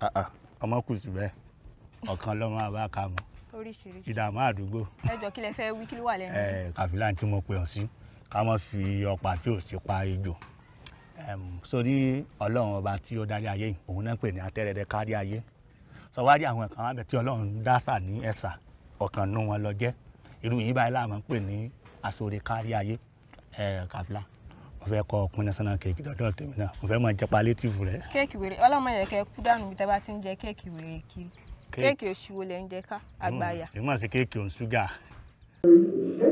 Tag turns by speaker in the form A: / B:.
A: Ah, ah, ọmọ kù sí bẹ́ẹ̀ ọ̀kan lọ́mọ àbá ka mọ́
B: oríṣiríṣi
A: ìdààmú àdúgbò
B: ẹ jọ kí lẹ fẹ́ wí kí ló wà lẹ́nu
A: ẹ kàfílà tí mo pè ọ́ sí ká má fi ọ̀pá tí ò sí pa ejò Em, sórí ọlọ́run ọba tí ó dárí ayé yìí òun náà pè ní atẹ́rẹ̀dẹ̀ kárí ayé sọ wá rí àwọn kan wábẹ̀ tí ọlọ́run dásà ní ẹ̀sà ọ̀kan nú wọn lọ jẹ́ irú yìí báyìí láàmú pè ní àsọ̀rẹ̀ kárí ayé ẹ kàfílà mo fẹ́ kọ́ ọkùnrin national cake dọ́dọ̀ tèmi náà mo fẹ́ mọ jẹ́ palétìfù rẹ̀
B: kéèkì wèrè ọlọ́mọ yẹn kẹ kú dànù bí tẹ́ bá ti ń jẹ kéèkì wèrè kiri
A: Kéèkì.
B: kéèkì òṣìwò lẹ ń jẹ ká àgbáyà
A: èmi mọ̀ sí kéèkì òun ṣúgà